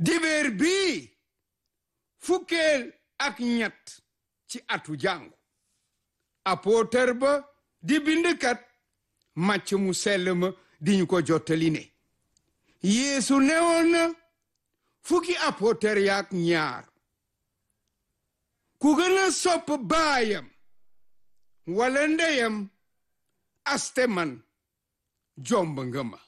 dibeer bii fukkeel ak ñett ci atu jàngu apôtre ba di bindkat màcc mu sell ma di ñu ko jottali ne yeesu newoon na fukki apôtre yaak ñaar ku gën a sopp baayam wala ndeyam aste man jomb nga ma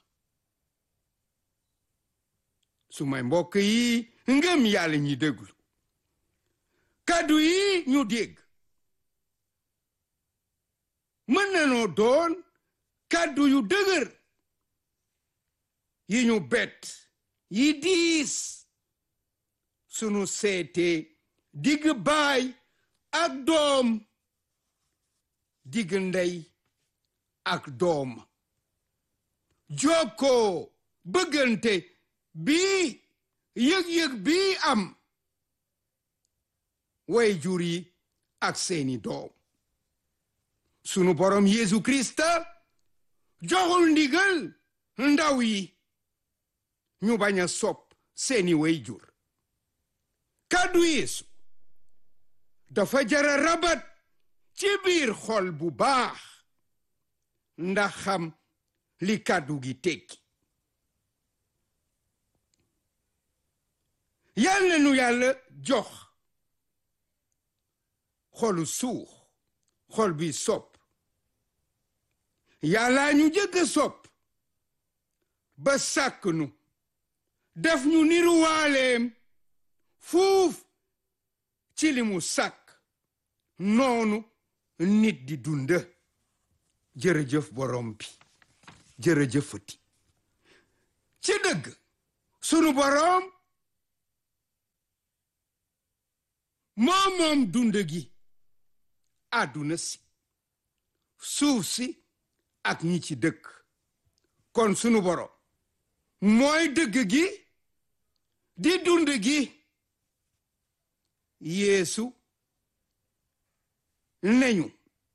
su may mbokk yi ngëm yàlla ñi déglu kàddu yi ñu dégg mën nanoo doon kàddu yu dëgër yi ñu bett yi diis sunu seete digg baay ak doom digg ndey ak doom jokkoo bëggante bii yëg-yëg bii am way jur yi ak seeni doom sunu borom Yeesu Krista joxul ndigal ndaw yi ñu bañ a sopp seeni way jur kàddu Yeesu dafa jara rabat ci biir xol bu baax ndax xam li kàddu gi tekki yal na nu yàlla jox xolu suux xol bi sopp yàllaa ñu jëkk sopp ba sàkk nu def ñu niruwaaleem fuuf ci li mu sàkk noonu nit di dund jërëjëf borom bi jërëjëfati ci dëgg sunu borom moom moom dund gi àdduna si suuf si ak ñi ci dëkk kon sunu borom mooy dëgg gi di dund gi yeesu neñu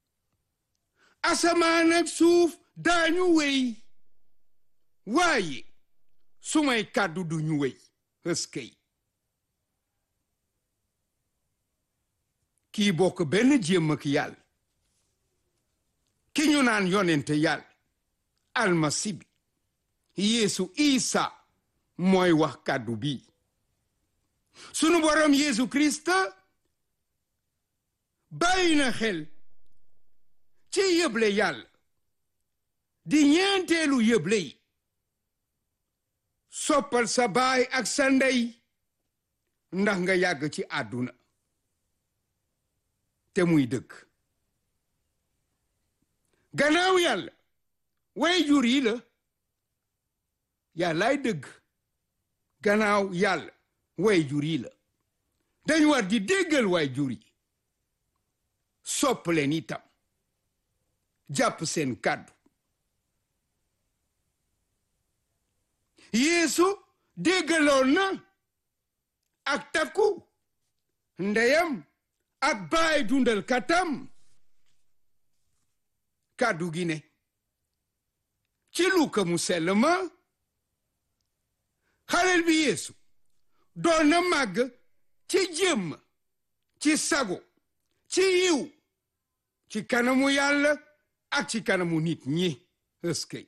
asamaan ak suuf daañu wéy waaye sumay kàddu duñu wéy ëskëy kii bokk benn jéem ak yàlla ki ñu naan yonente yàlla almasi bi yeesu isa mooy wax kàddu bi sunu borom yeesu krista bàyyi na xel ci yëble yàlla di ñeenteelu yëble yi soppal sa baay ak sa ndey ndax nga yàgg ci àdduna te muy dëgg gannaaw yàlla way jur yi la yàllaay dëgg gannaaw yàlla way jur yi la dañu war di déggal way jur yi sopp leen itam jàpp seen kàddu yeesu déggaloon na ak takku ndeyam ak baay dundal katam kàddu gi ne ci luka mu sell ma xalel bi yeesu doon na màgg ci jëmm ci sago ci yiw ci kanamu yàlla ak ci kanamu nit ñi ëskëy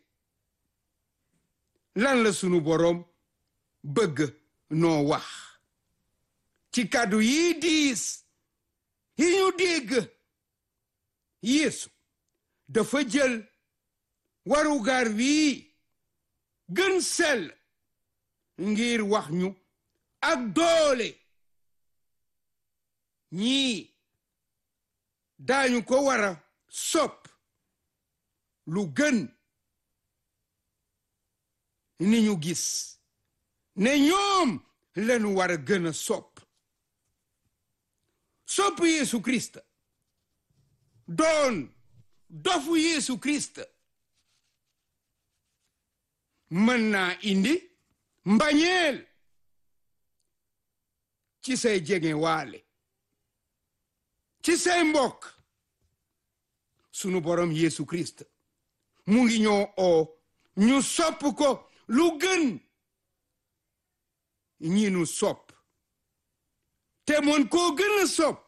lan la sunu boroom bëgg noo wax ci kàddu yi diis yi ñu dégg yeesu dafa jël warugar wii gën sell ngir wax ñu ak doole ñii daañu ko wara sopp lu gën ni ñu gis ne ñoom lañu war a gën a sopp sopp Yeesu Kirist doon dofu Yeesu Kirist mën naa indi mbañeel ci say jege waale ci say mbokk sunu borom Yeesu Kirist mu ngi ñoo oo ñu sopp ko lu gën ñi nu sopp te moon koo gën a sopp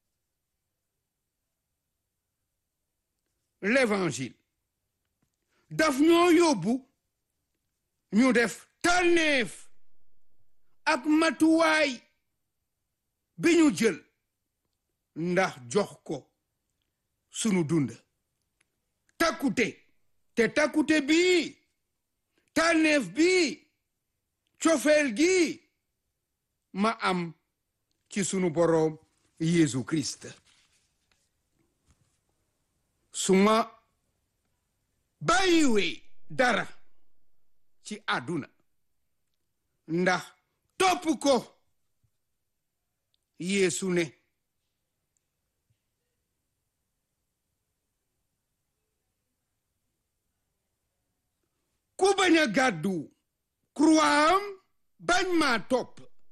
l'évangile daf ñoo yóbbu ñu def tànneef ak matuwaay bi ñu jël ndax jox ko sunu dund takkute te takkute bii tànneef bii cofeel gi ma am ci sunu boroom Yeesu Kirist su ma bàyyiwee dara ci àdduna ndax topp ko Yeesu ne ku bañ a gàddu croixam bañ maa topp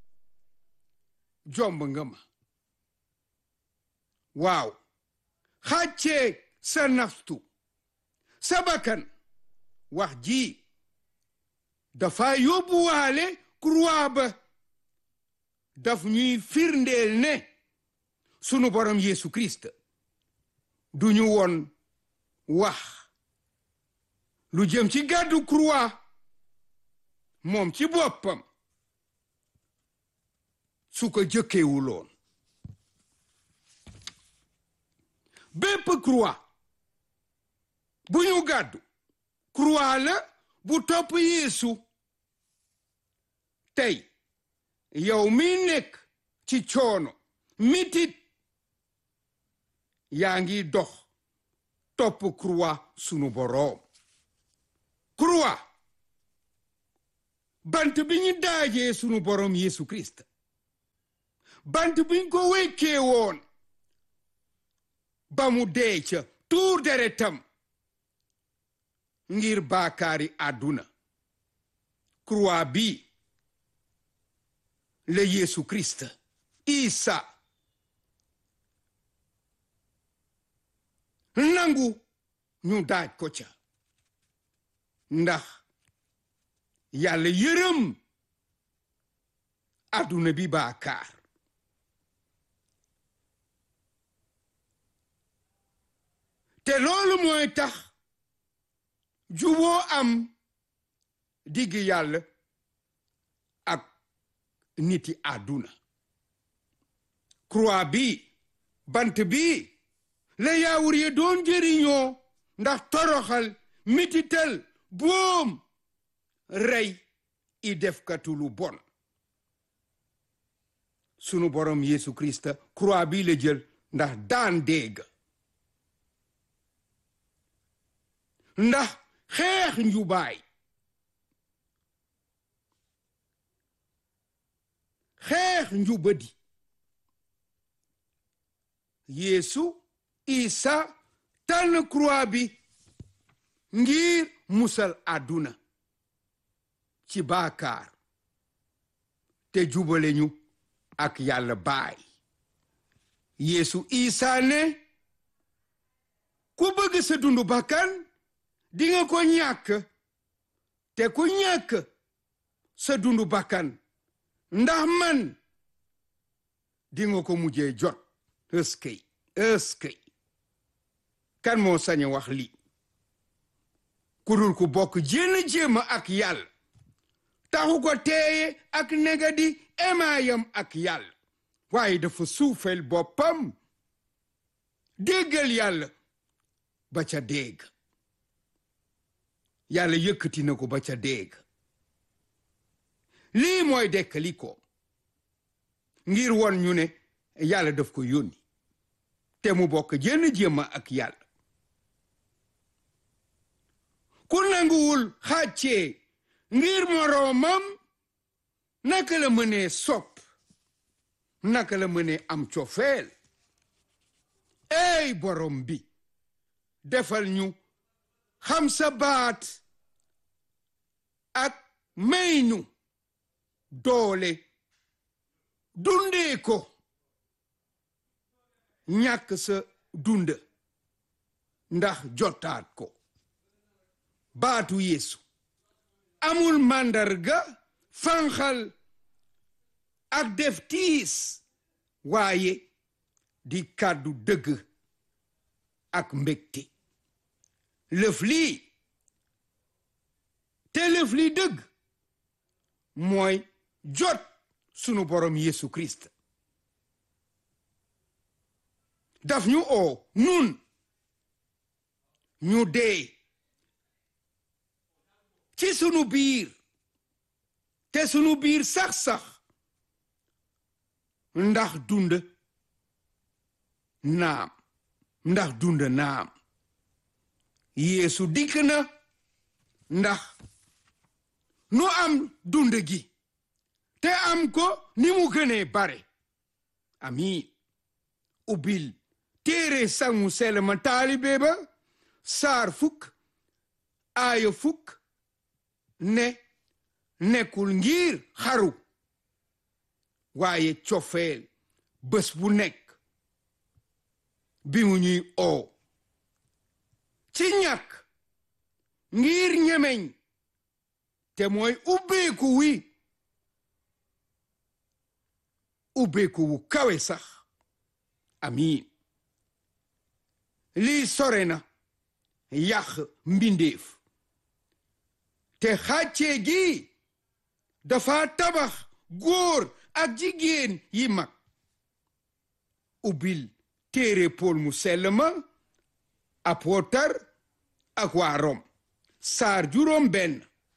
jomb nga ma waaw xàccee sa naftu sa bakkan wax ji dafa yóbbuwaale croix ba daf ñuy firndeel ne sunu borom Yeesu Kirist du ñu woon wax lu jëm ci gàddu croix moom ci boppam su ko jëkkewuloon bépp croix bu ñu gàddu croix la bu topp Yeesu tey yow mi nekk ci coono mitit yaa ngi dox topp croix sunu boroom croix bant bi ñu daajee sunu boroom Yeesu Kirist bant biñ ko wekkee woon ba mu dee ca tuur deretam ngir baakaari àdduna croix bi la Yeesu Kirist Isa nangu ñu daaj ko ca ndax yàlla yërëm àdduna bi baakaar te loolu mooy tax juboo am digg yàlla ak niti àdduna croix bi bant bi la yaawur ye doon jëriñoo ndax toroxal mitital boom rey i defkatu lu bon sunu borom Yeesu Kirist croix bi la jël ndax daan dégg ndax xeex njubaay xeex njubadi Yeesu Isa tànn croix bi ngir musal àdduna ci baakaar te jubale ñu ak yàlla baay Yeesu Isa ne ku bëgg sa dundu bakkan di nga ko ñàkk te ku ñàkk sa dundu bakkan ndax man di nga ko mujjee jot ëskëy ëskëy kan moo sañ wax li ku dul ku bokk jénn jéema ak yàlla taxu ko teeye ak negadi emaayam ak yàlla waaye dafa suufel boppam déggal yàlla ba ca dégg yàlla yëkkati na ko ba ca dégg lii mooy dekkali ko ngir won ñu ne yàlla daf ko yónni te mu bokk jenn jéema ak yàlla ku nanguwul xàccee ngir moroomam naka la mënee sopp naka la mënee am cofeel ey borom bi defal ñu xam sa baat ak may ñu doole dundee ko ñàkk sa dund ndax jotaat ko baatu Yeesu amul màndarga fanxal ak def tiis waaye di kàddu dëgg ak mbégte lëf lii te lëf lii dëgg mooy jot sunu borom Yesu Christ daf ñu oo nun ñu dee ci sunu biir te sunu biir sax-sax ndax dund naam ndax dund naam Yeesu dikk na ndax nu am dund gi te am ko ni mu gënee bare amiin ubbil téere sangu selma taalibe ba saar fukk aaya fukk ne nekkul ngir xaru waaye cofeel bés bu nekk bi mu ñuy oo ci ñàkk ngir ñemeñ te mooy ubbeeku wi ubbeeku wu kawe sax amiin lii sore na yàq mbindeef te xàccee gi dafa tabax góor ak jigéen yi mag ubbil téere Pool mu sell ma apootar ak waa Rom saar juróom benn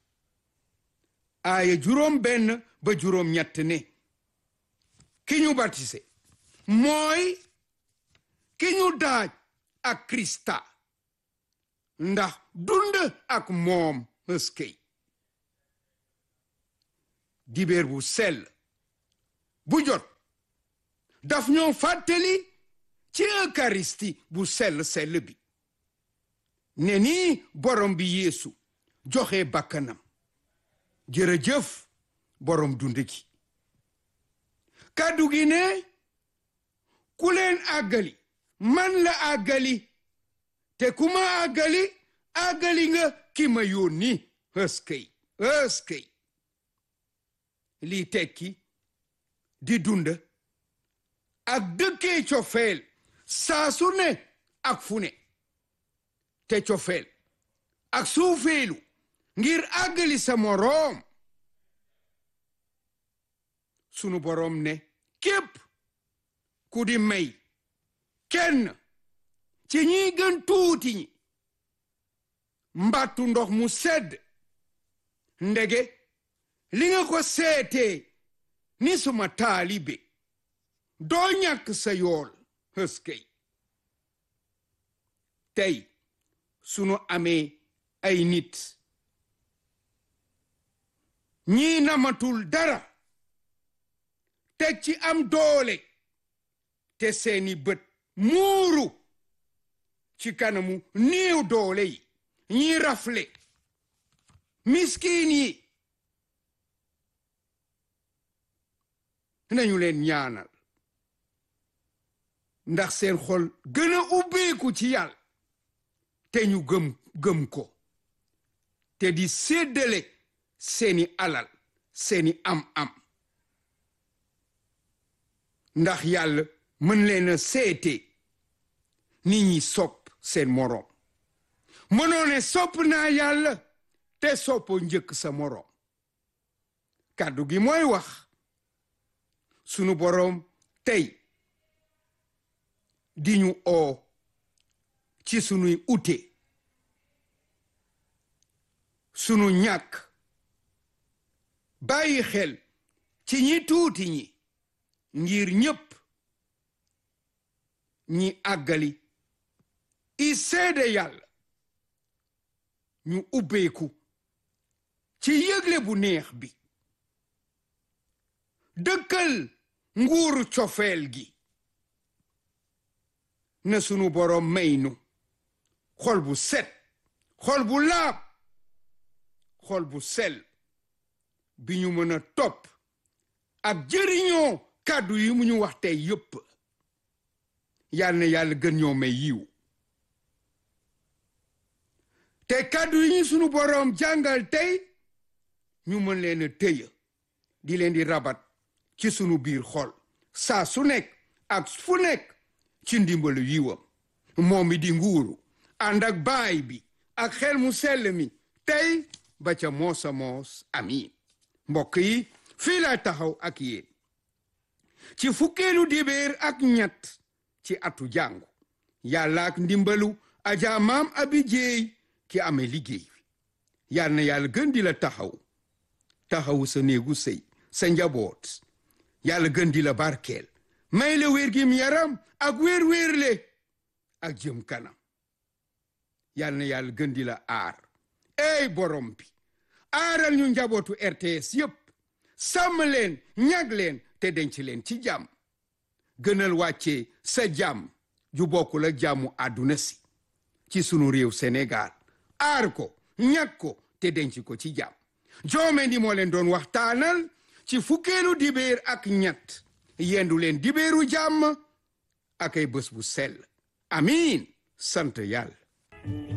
aaya juróom benn ba juróom ñett ne ki ñu batise mooy ki ñu daaj ak Krista ndax dund ak moom ëskey dibeer bu sell bu jot daf ñoo fàttali ci eucharisti bu sell sell bi ne ni borom bi yeesu joxe bakkanam jërëjëf borom dund gi kàddu gi ne ku leen àggali man la àggali te ku ma àggali àggali nga ki ma yónni ëskëy ëskëy lii tekki di dund ak dëkkee cofeel saa su ne ak fu ne te cofeel ak suufeelu ngir àggali sa moroom sunu boroom ne képp ku di may kenn ci ñiy gën tuuti ñi mbattu ndox mu sedd ndege li nga ko seetee ni suma taalibe doo ñàkk sa yool hëskëy tey sunu amee ay nit ñii namatul dara teg ci am doole te seeni bët muuru ci kanamu néew doole yi ñii rafle miskin yi nañu leen ñaanal ndax seen xol gën a ubbeeku ci yàlla te ñu gëm gëm ko te di séddale seeni alal seeni am-am ndax yàlla mën leen a seete nit ñi sopp seen moroom mënoo ne sopp naa yàlla te soppoo njëkk sa moroom kàddu gi mooy wax sunu boroom tey di ñu oo ci sunuy ute sunu ñàkk bàyyi xel ci ñi tuuti ñi ngir ñépp ñi àggali i seede yàlla ñu ubbeeku ci yëgle bu neex bi dëkkal nguuru cofeel gi na sunu boroom may nu xol bu set xol bu laab xol bu sel bi ñu mën a topp ak jëriñoo kàddu yi mu ñu wax tey yépp yal na yàlla gën ñoo may yiw te kàddu yi ñu sunu boroom jàngal tey ñu mën leen a tëya di leen di rabat ci sunu biir xol saa su nekk ak fu nekk ci ndimbalu yiwam moom mi di nguuru ànd ak baay bi ak xel mu sell mi tey ba ca moosa moos amiin mbokk yi fii laa taxaw ak yéen ci fukkeelu dibéer ak ñett ci atu jàngu yàlla ak ndimbalu aja maam abi jéey ki amee liggéey bi yal na yàlla gën di la taxaw taxawu sa néegu sëy sa njaboot yàlla gën di la barkeel may la wér gim yaram ak wér-wérle ak jëm kanam yal na yàlla gën di la aar ey borom bi aaral ñu njabootu RTS yépp sàmm leen ñag leen te denc leen ci jàmm gënal wàccee sa jàmm ju bokkul ak jàmmu àdduna si ci sunu réew Sénégal aar ko ñag ko te denc ko ci jàmm joome ndi moo leen doon waxtaanal ci fukkeelu dibéer ak ñett yendu leen dibéeru jàmm ak ay bés bu sell amiin sant yàlla